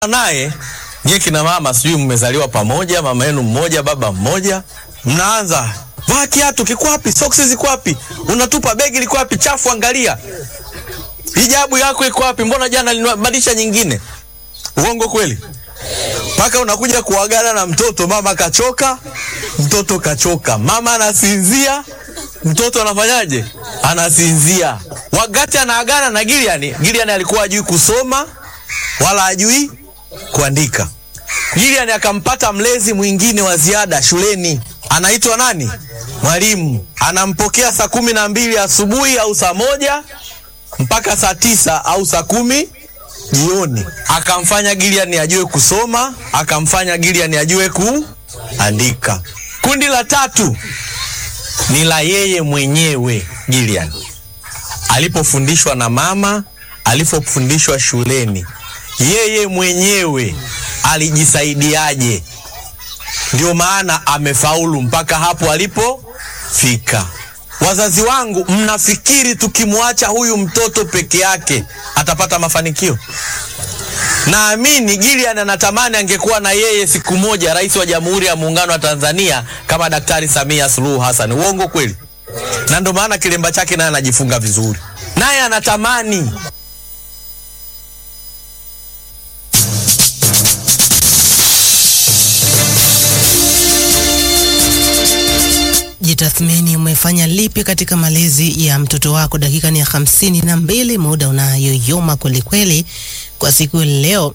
naye nyie kina mama, sijui mmezaliwa pamoja, mama yenu mmoja, baba mmoja, mnaanza vaa kiatu kiko wapi? Soksi ziko wapi? Unatupa begi liko wapi? Chafu, angalia hijabu yako iko wapi? Mbona jana linabadilisha nyingine? Uongo kweli? Mpaka unakuja kuagana na mtoto, mama kachoka, mtoto kachoka, mama anasinzia, mtoto anafanyaje? Anasinzia. Wakati anaagana na Gilian, Gilian alikuwa hajui kusoma wala hajui kuandika. Gilian akampata mlezi mwingine wa ziada shuleni, anaitwa nani? Mwalimu. Anampokea saa kumi na mbili asubuhi au saa moja mpaka saa tisa au saa kumi jioni. Akamfanya Gilian ajue kusoma, akamfanya Gilian ajue kuandika. Kundi la tatu ni la yeye mwenyewe Gilian, alipofundishwa na mama, alipofundishwa shuleni, yeye mwenyewe alijisaidiaje? Ndio maana amefaulu mpaka hapo alipofika. Wazazi wangu, mnafikiri tukimwacha huyu mtoto peke yake atapata mafanikio? Naamini Gilian anatamani angekuwa na yeye siku moja rais wa Jamhuri ya Muungano wa Tanzania kama Daktari Samia Suluhu Hassan. Uongo kweli? Na ndio maana kilemba chake naye anajifunga vizuri, naye anatamani Jitathmini, umefanya lipi katika malezi ya mtoto wako? Dakika ni ya hamsini na mbili, muda unayoyoma kwelikweli kwa siku leo,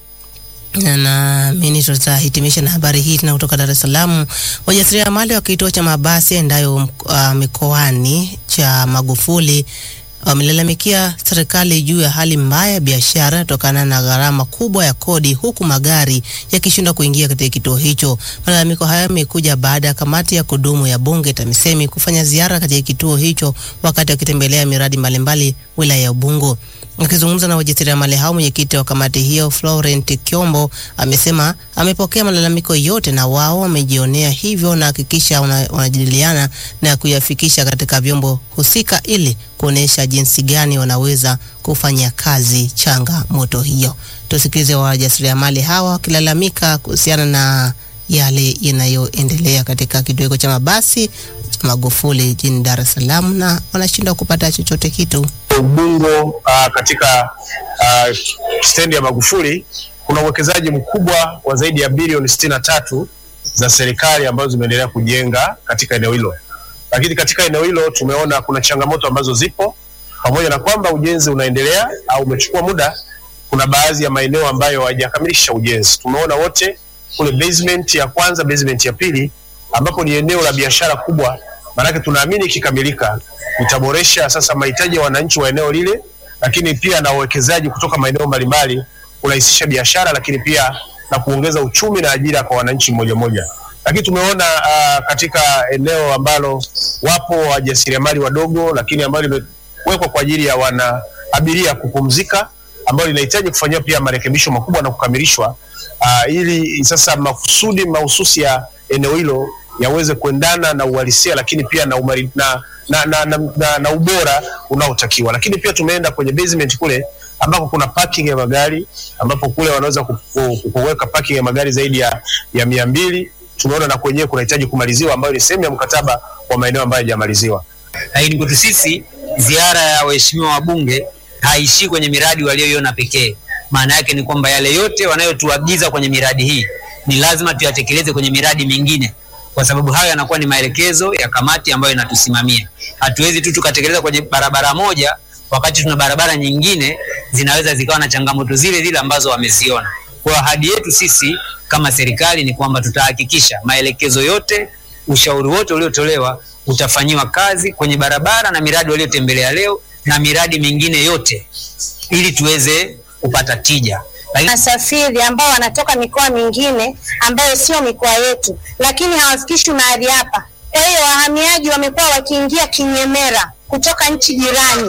na naamini tutahitimisha na habari hii tena kutoka Dar es Salaam. Wajasiriamali wa kituo cha mabasi yaendayo uh, mikoani cha Magufuli wamelalamikia serikali juu ya hali mbaya ya biashara kutokana na gharama kubwa ya kodi huku magari yakishindwa kuingia katika kituo hicho. Malalamiko hayo yamekuja baada ya kamati ya kudumu ya bunge TAMISEMI kufanya ziara katika kituo hicho wakati wakitembelea miradi mbalimbali wilaya ya Ubungo. Akizungumza na wajasiriamali hao, mwenyekiti wa kamati hiyo Florent Kyombo amesema amepokea malalamiko yote na wao wamejionea hivyo na hakikisha wanajadiliana na kuyafikisha katika vyombo husika ili kuonesha jinsi gani wanaweza kufanya kazi changamoto hiyo. Tusikilize wajasiriamali hawa wakilalamika kuhusiana na yale yanayoendelea katika kituo hicho cha mabasi cha Magufuli jijini Dar es Salaam na wanashindwa kupata chochote kitu. Ubungo uh, katika uh, stendi ya Magufuli kuna uwekezaji mkubwa wa zaidi ya bilioni sitini na tatu za serikali ambazo zimeendelea kujenga katika eneo hilo, lakini katika eneo hilo tumeona kuna changamoto ambazo zipo, pamoja na kwamba ujenzi unaendelea au umechukua muda. Kuna baadhi ya maeneo ambayo hayajakamilisha ujenzi. Tumeona wote kule basement ya kwanza, basement ya pili, ambapo ni eneo la biashara kubwa maanake tunaamini ikikamilika itaboresha sasa mahitaji ya wananchi wa eneo lile, lakini pia na wawekezaji kutoka maeneo mbalimbali, kurahisisha biashara, lakini pia na kuongeza uchumi na ajira kwa wananchi mmoja mmoja. Lakini tumeona uh, katika eneo ambalo wapo wajasiriamali wadogo, lakini ambalo limewekwa kwa ajili ya wana abiria kupumzika, ambalo linahitaji kufanyiwa pia marekebisho makubwa na kukamilishwa, uh, ili sasa makusudi mahususi ya eneo hilo yaweze kuendana na uhalisia lakini pia na, umari, na, na, na, na, na, na ubora unaotakiwa. Lakini pia tumeenda kwenye basement kule ambako kuna parking ya magari ambapo kule wanaweza kuweka parking ya magari zaidi ya, ya mia mbili. Tumeona na kwenyewe kunahitaji kumaliziwa, ambayo ni sehemu ya mkataba wa maeneo ambayo hayajamaliziwa. Lakini kwetu sisi ziara ya waheshimiwa wabunge haishii kwenye miradi walioiona pekee. Maana yake ni kwamba yale yote wanayotuagiza kwenye miradi hii ni lazima tuyatekeleze kwenye miradi mingine kwa sababu hayo yanakuwa ni maelekezo ya kamati ambayo inatusimamia. Hatuwezi tu tukatekeleza kwenye barabara moja wakati tuna barabara nyingine zinaweza zikawa na changamoto zile zile ambazo wameziona. Kwa ahadi yetu sisi kama serikali ni kwamba tutahakikisha maelekezo yote, ushauri wote uliotolewa utafanyiwa kazi kwenye barabara na miradi waliotembelea leo na miradi mingine yote ili tuweze kupata tija wasafiri ambao wanatoka mikoa mingine ambayo sio mikoa yetu, lakini hawafikishwi mahali hapa. Kwa hiyo wahamiaji wamekuwa wakiingia kinyemera kutoka nchi jirani.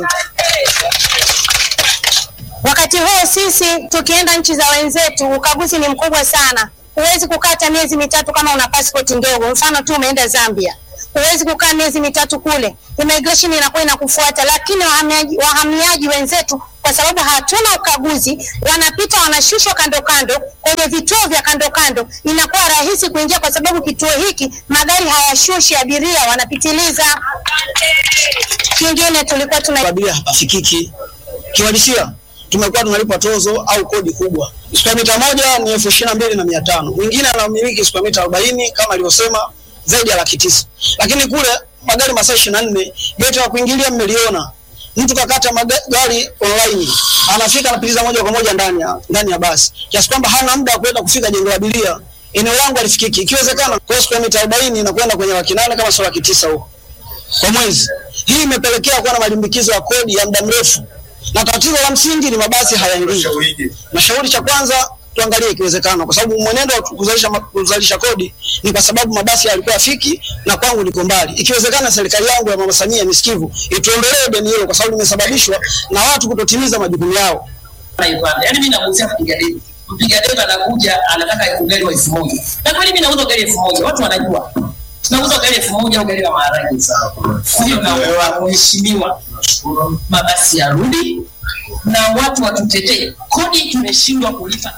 Wakati huo sisi tukienda nchi za wenzetu, ukaguzi ni mkubwa sana. Huwezi kukaa hata miezi mitatu kama una passport ndogo. Mfano tu umeenda Zambia, huwezi kukaa miezi mitatu kule, immigration inakuwa inakufuata. Lakini wahamiaji, wahamiaji wenzetu kwa sababu hatuna ukaguzi. Wanapita wanashushwa kando kando kwenye vituo vya kando kando, inakuwa rahisi kuingia, kwa sababu kituo hiki magari hayashushi abiria, wanapitiliza. Kingine tulikuwa tuna abiria hapafikiki. Kiwalisia tumekuwa tunalipa tozo au kodi kubwa. Square mita moja ni elfu ishirini na mbili na mia tano. Mwingine anamiliki square mita arobaini kama alivyosema zaidi ya laki tisa, lakini kule magari masaa ishirini na nne geti la kuingilia mmeliona, mtu kakata magari online, anafika anapitiza moja kwa moja ndani ya ndani ya basi, kiasi kwamba hana muda wa kwenda kufika jengo la abiria. Eneo langu alifikiki, ikiwezekana kwa square mita arobaini na kwenda kwenye laki nane kama sio laki tisa huko kwa mwezi. Hii imepelekea kuwa na malimbikizo ya kodi ya muda mrefu, na tatizo la msingi ni mabasi hayaingii. Nashauri cha kwanza tuangalie ikiwezekana, kwa sababu mwenendo wa kuzalisha, kuzalisha kodi ni kwa sababu mabasi yalikuwa yafiki na kwangu niko mbali. Ikiwezekana serikali yangu ya Mama Samia misikivu ituondolee deni hilo, kwa sababu limesababishwa na watu kutotimiza majukumu yao. Yaani mimi namuuzia mpiga debe. Mpiga debe anakuja anataka ugali wa elfu moja. Na kweli mimi nauza ugali elfu moja. Watu wanajua. Tunauza ugali elfu moja ugali wa maharage. Kwa hiyo na mheshimiwa mabasi yarudi na watu watutetee. Kodi tumeshindwa kulipa.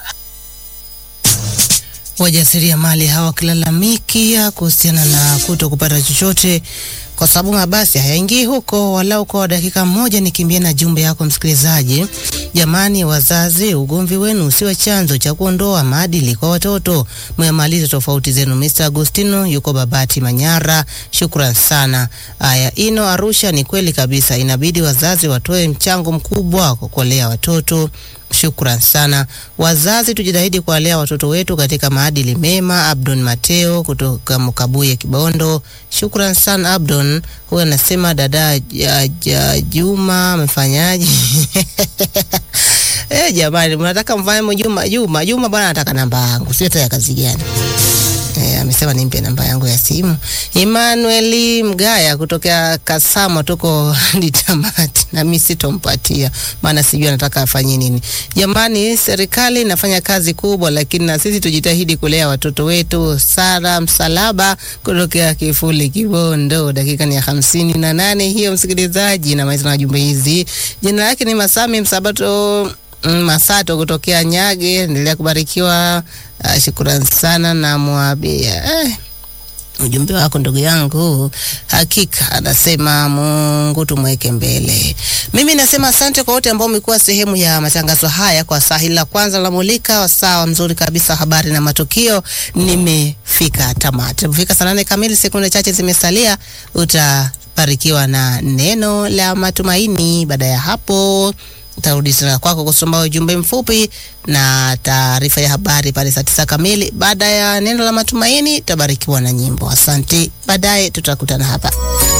Wajasiriamali hawa wakilalamikia kuhusiana na kuto kupata chochote kwa sababu mabasi hayaingii huko. Walau kwa dakika moja nikimbie na jumbe yako msikilizaji. Jamani wazazi, ugomvi wenu usiwe chanzo cha kuondoa maadili kwa watoto. Mmemaliza tofauti zenu. Mr. Agustino yuko Babati Manyara, shukran sana. Aya, Ino Arusha, ni kweli kabisa, inabidi wazazi watoe mchango mkubwa kwa kulea watoto. Shukran sana wazazi, tujitahidi kuwalea watoto wetu katika maadili mema. Abdon Mateo kutoka Mkabuye, Kibondo, shukran sana Abdon. Huyu anasema dada ja, ja, Juma amefanyaje? Eh, jamani, mnataka mfanye Juma Juma Juma bwana, anataka namba yangu, sio ya kazi gani? Eh, amesema nimpe namba yangu ya simu. Emmanuel Mgaya kutokea Kasama tuko Litamati, na mimi sitompatia maana sijui anataka afanye nini. Jamani, serikali inafanya kazi kubwa, lakini na sisi tujitahidi kulea watoto wetu. Sara Msalaba kutokea Kifuli Kibondo, dakika ni ya hamsini na nane hiyo msikilizaji, na maiza na jumbe hizi. Jina lake ni Masami Msabato Mm, Masato kutokea Nyage, endelea kubarikiwa. Uh, shukrani sana na mwabia eh, ujumbe wako ndugu yangu, hakika anasema Mungu tumweke mbele. Mimi nasema asante kwa wote ambao umekuwa sehemu ya matangazo haya kwa saa hili la kwanza la Mulika, wasaa mzuri kabisa, habari na matukio. Nimefika tamati, nimefika saa nane kamili, sekunde chache zimesalia, utabarikiwa na neno la matumaini. Baada ya hapo tarudi tena kwako kusoma ujumbe mfupi na taarifa ya habari pale saa tisa kamili. Baada ya neno la matumaini, tabarikiwa na nyimbo. Asante, baadaye tutakutana hapa.